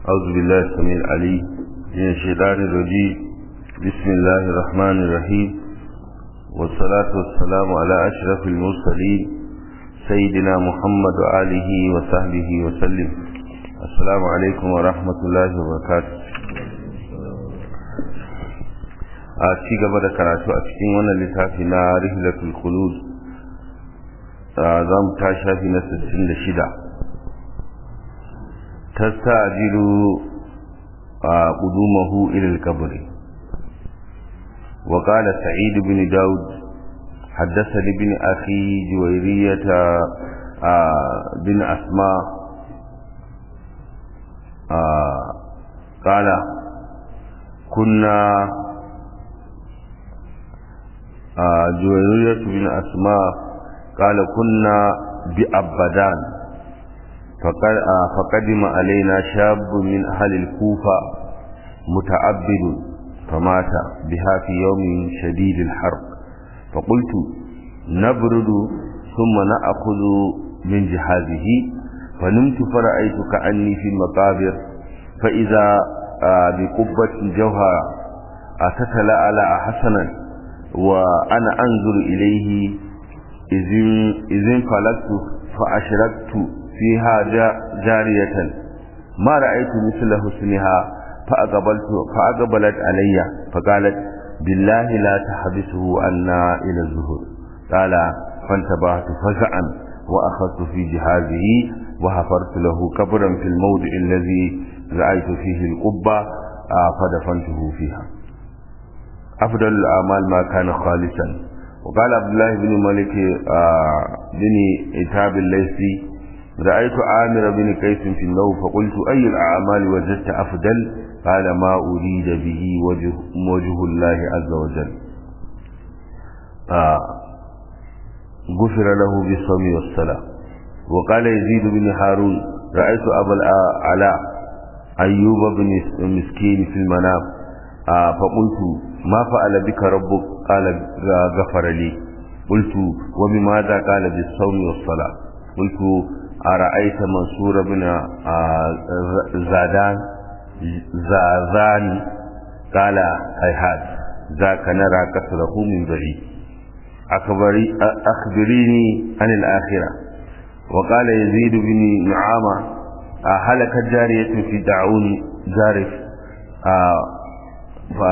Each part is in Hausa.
أعوذ بالله السميع العليم من الشيطان الرجيم بسم الله الرحمن الرحيم والصلاة والسلام على أشرف المرسلين سيدنا محمد وآله وصحبه وسلم السلام عليكم ورحمة الله وبركاته a ci gaba da karatu a cikin wannan littafi na rihlatul khulud za mu ta shafi na 66 tastajilu qudumahu ila al-qabr wa qala sa'id ibn daud حدثني ابن أخي جويرية بن أسماء قال كنا جويرية بن أسماء قال كنا بأبدان فقدم علينا شاب من أهل الكوفة متعبد فمات بها في يوم شديد الحرب فقلت نبرد ثم نأخذ من جهازه فنمت فرأيت كأني في المقابر فإذا بقبة جوهر أتتلألأ حسنا وأنا أنظر إليه إذن فلقت فأشركت فيها جارية ما رأيت مثل حسنها فأقبلت فأقبلت علي فقالت بالله لا تحبسه عنا إلى الظهر قال فانتبهت فزعا وأخذت في جهازه وحفرت له قبرا في الموضع الذي رأيت فيه القبة فدفنته فيها أفضل الأعمال ما كان خالصا وقال عبد الله بن مالك بن إتاب الليثي رأيت عامر بن قيس في النوم فقلت أي الأعمال وجدت أفضل قال ما أريد به وجه, وجه الله عز وجل غفر له بالصوم والصلاة وقال يزيد بن هارون رأيت أبا العلاء أيوب بن مسكين في المنام فقلت ما فعل بك ربك قال غفر لي قلت وبماذا قال بالصوم والصلاة قلت أرأيت منصور بن زادان زازان قال هيهات ذاك نرى كسره من بعيد أخبري أخبريني عن الآخرة وقال يزيد بن نعامة هلكت جارية في دعون جارف ف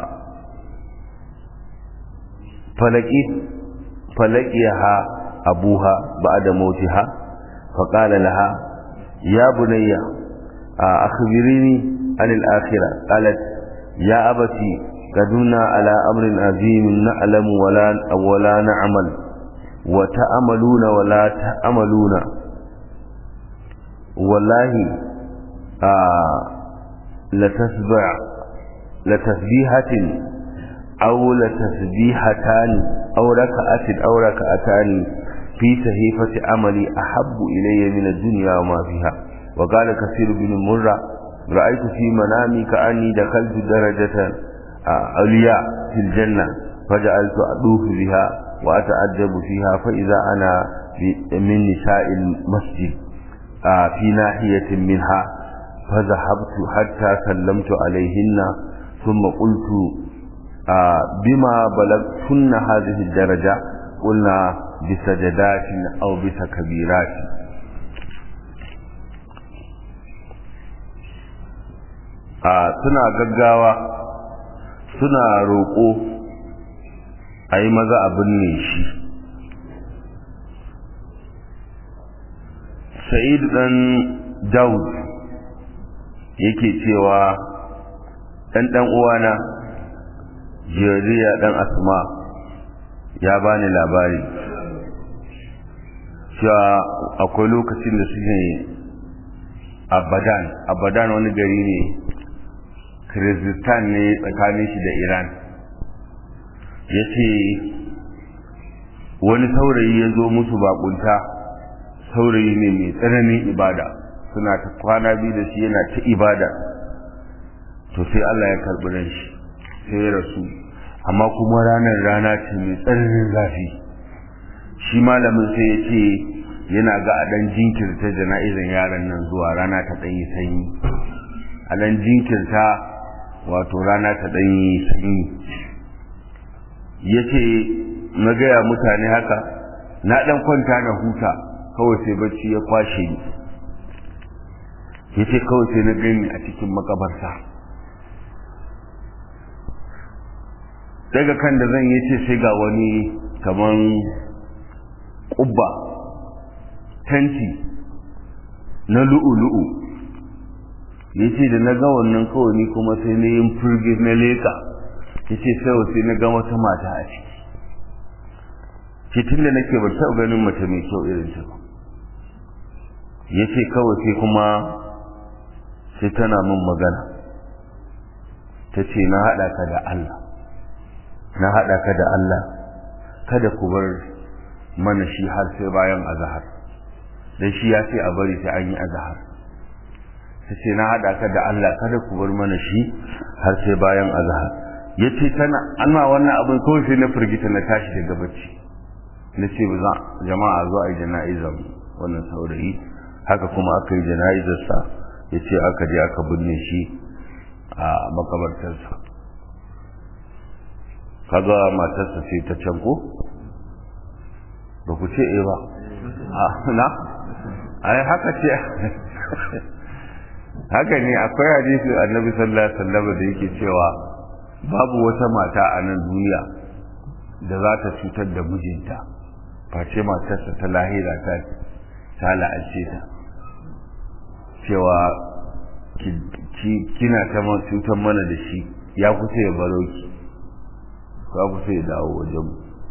فلقيت فلقيها أبوها بعد موتها فقال لها يا بني أخبريني عن الآخرة قالت يا أبتي قدمنا على أمر عظيم نعلم ولا ولا نعمل وتأملون ولا تأملون والله آه لتسبع لتسبيحة أو لتسبيحتان أو ركعة أو ركعتان في صحيفة عملي أحب إلي من الدنيا وما فيها وقال كثير بن مرة رأيت في منامي كأني دخلت درجة عليا في الجنة فجعلت أدوف بها وأتعجب فيها فإذا أنا من نساء المسجد في ناحية منها فذهبت حتى سلمت عليهن ثم قلت بما بلغتن هذه الدرجة قلنا بسجدات أو بتكبيرات suna gaggawa suna roƙo a yi maza abin ne shi sa'id ɗan daud yake cewa ɗan ɗan uwana jeriya ɗan asma ya bani labari cewa akwai lokacin da suke abadan abadan wani gari ne kiristan ne tsakanin shi da iran ya ce wani saurayi ya zo musu bakunta saurayi ne mai tsananin ibada suna ta kwana biyu da shi yana ta ibada to sai allah ya karɓi ran shi sai ya rasu amma kuma ranar rana ce mai tsananin zafi shi malamin sai ya ce yana ga a ɗan jinkirta jana'izan yaran nan zuwa rana ta ɗanyi sanyi a nan jinkirta wato rana ta ɗanyi sanyi ya ce na gaya mutane haka na ɗan kwanta na huta kawai sai bacci ya kwashe ni ya ce kawai sai na gani a cikin makabarta daga kan da zan yi ce sai ga wani kaman ƙubba tanti na lu'u-lu'u ya ce da na ga wannan kawai ni kuma sai na yin firgir na leka ya ce sai sai na ga wata mata a ciki ce tun da nake ba taɓa ganin mace mai kyau irin ta ba ya ce kawai sai kuma sai tana min magana ta ce na haɗa ka da Allah na haɗa ka da Allah kada ku bar mana shi har sai bayan azahar dan shi ya ce a bari sai an yi azahar ta ce na haɗa ka da Allah kada ku bar mana shi har sai bayan azahar ya ce tana ana wannan abin kawai sai na firgita na tashi daga bacci na ce ba za jama'a zo a yi jana'izar wannan saurayi haka kuma aka yi jana'izarsa ya ce aka je aka binne shi a makabartarsa kaga matarsa sai ta can ko ba ku ce eh ba na ai haka ce haka ne akwai hadisi annabi sallallahu alaihi wasallam da yake cewa babu wata mata a nan duniya da za ta cutar da mijinta face matarsa ta lahira ta ta la'ace ta cewa kina ta cutar mana da shi ya kusa ya baro ki ya kusa ya dawo wajen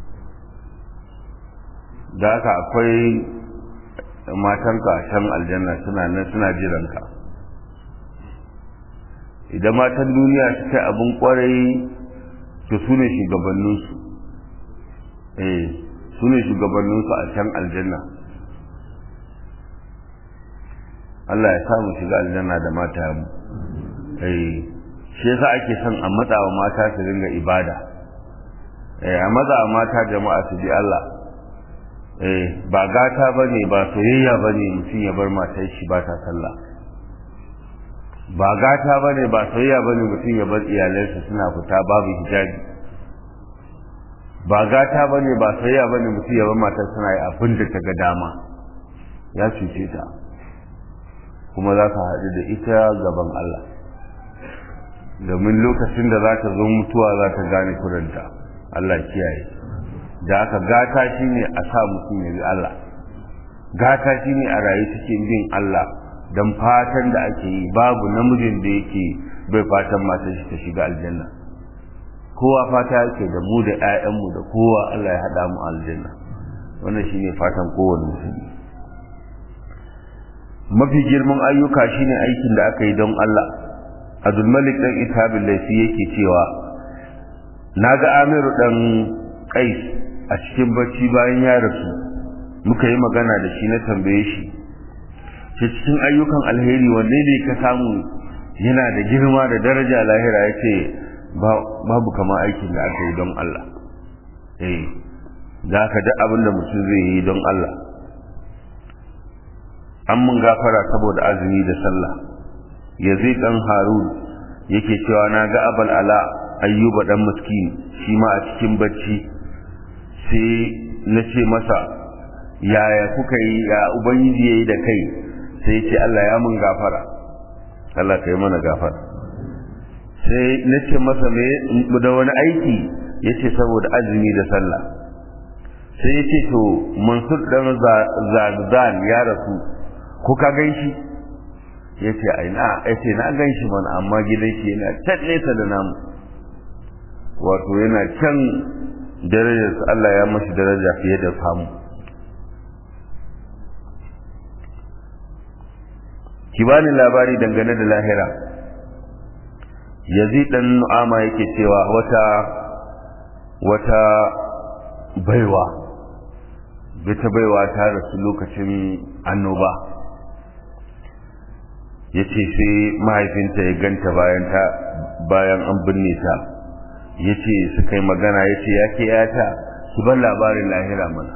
da haka akwai matanka a can aljanna suna nan suna jiranka idan matan duniya su kai abin kwarai to su ne shugabanninsu eh su ne shugabanninsu a can aljanna Allah ya samu shiga aljanna da mata mu eh shi yasa ake son a matsawa mata su dinga ibada eh a matsawa mata jama'a su bi Allah eh ba gata bane ba soyayya bane mutum ya bar matar shi ba ta sallah ba gata bane ba soyayya bane mutum ya bar iyalansa suna fita babu hijabi ba gata bane ba soyayya bane mutum ya bar matar suna yi abin da ta ga dama ya cuce ta kuma za ka haɗu da ita gaban Allah domin lokacin da za ta zo mutuwa za ta gane kuranta Allah kiyaye da aka gata shi ne a sa mutum ya bi Allah gata shi ne a rayu cikin bin Allah don fatan da ake yi babu namijin da yake bai fatan matar shi ta shiga aljanna kowa fata yake da mu da 'ya'yanmu da kowa Allah ya haɗa mu aljanna wannan shine fatan kowane musulmi mafi girman ayyuka shine aikin da aka yi don Allah Abdul Malik dan Ithabul Laifi yake cewa naga Amiru dan Qais a cikin bacci bayan ya rasu muka yi magana da shi na tambaye shi ce cikin ayyukan alheri wanne ne ka samu yana da girma da daraja lahira yace babu kama aikin da aka yi don Allah eh da ka duk abin da mutum zai yi don Allah an mun gafara saboda azumi da sallah yazid dan harun yake cewa na ga abal ala ayyuba dan miskin shi ma a cikin bacci sai na ce masa yaya kuka yi ya ubangiji yayi da kai sai ce Allah ya mun gafara Allah kai mana gafara sai na ce masa me da wani aiki yace saboda azumi da sallah sai yace to mansur dan zagdan ya rasu ko ka gan shi ya ce a ina ya ce na gan shi mana amma gidan shi yana can nesa da namu wato yana can darajar Allah ya mashi daraja fiye da famu ki bani labari dangane da lahira yazid dan nu'ama yake cewa wata wata baiwa bita baiwa ta rasu lokacin annoba ya ce sai mahaifinta ya ganta bayan ta bayan an binne ta ya ce suka yi magana ya ce ya ke yata su ban labarin lahira mana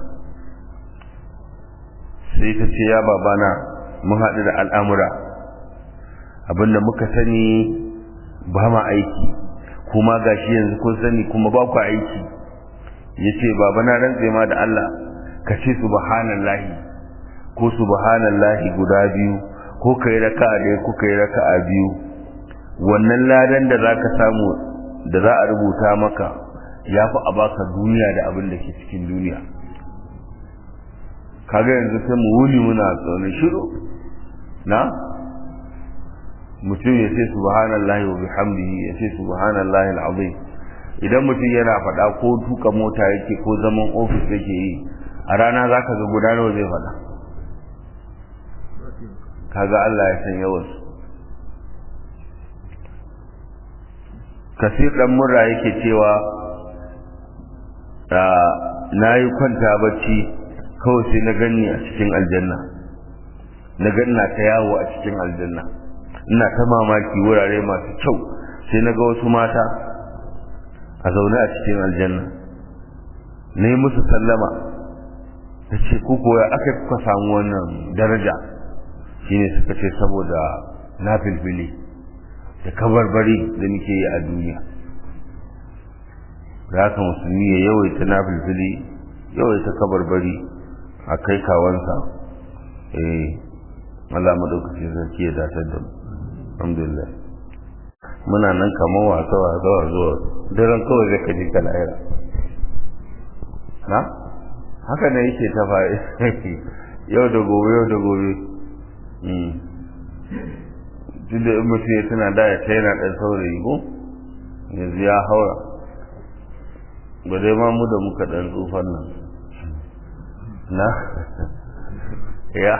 sai ta ce ya babana mun haɗu da al'amura abinda muka sani ba ma aiki kuma gashi yanzu kun sani kuma ba ku aiki yace baba na rantse ma da Allah ka ce subhanallahi ko subhanallahi guda biyu ko kai raka'a ɗaya ko kai raka'a biyu wannan ladan da zaka samu da za a rubuta maka ya fi a baka duniya da abin da ke cikin duniya kaga yanzu sai mu wuni muna tsoron shiru na mutum ya ce subhanallahi wa bihamdihi ya ce subhanallahi alazim idan mutum yana faɗa ko tuka mota yake ko zaman ofis yake yi a rana zaka ga guda nawa zai faɗa kaga Allah ya san yawansu kasir dan murra yake cewa na yi kwanta bacci kawai sai na ganni a cikin aljanna na ganna ta yawo a cikin aljanna ina ta mamaki wurare masu kyau sai na ga wasu mata a zaune a cikin aljanna na yi musu sallama ta ce kuku ya aka kuka samu wannan daraja shine suka ce saboda na filfili da kabarbari da muke yi a duniya da haka musulmi ya yawaita na filfili yawaita kabarbari a kai kawansa eh Allah madaukakin sarki ya datar da mu alhamdulillah muna nan kamar wasa wasa zuwa daren kawai zai kaji ka lahira na haka ne yake ta fa'i yau da gobe yau da gobe tun da in mutum ya tana da ya yana ɗan saurayi ko yanzu ya haura ba dai ma mu da muka ɗan tsufan nan na ya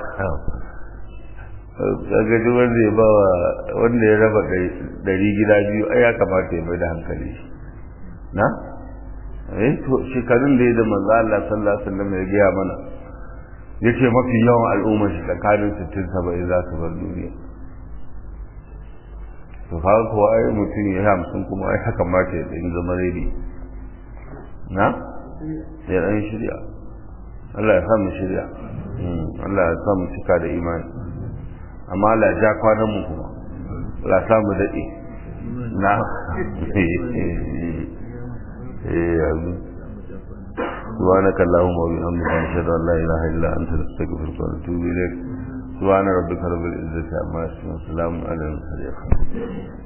kaga duk wanda ya bawa wanda ya raba ɗari gida biyu ai ya kamata ya mai da hankali na eh to shekarun da ya da manzo Allah sallallahu alaihi wasallam ya gaya mana yace mafi yawan al'umma shi tsakanin 60 70 za su bar duniya to kaga ko ai mutum ya hamsin kuma ai haka ma ta yi zama redi na ya dan shirya Allah ya sa mu shirya Allah ya sa mu cika da imani amma Allah ya ja kwanan mu kuma Allah ya sa mu dade na eh amin سبحانك اللهم وبحمدك نشهد ان لا اله الا انت نستغفرك ونتوب اليك سبحان ربك رب العزه عما يصفون وسلام على المرسلين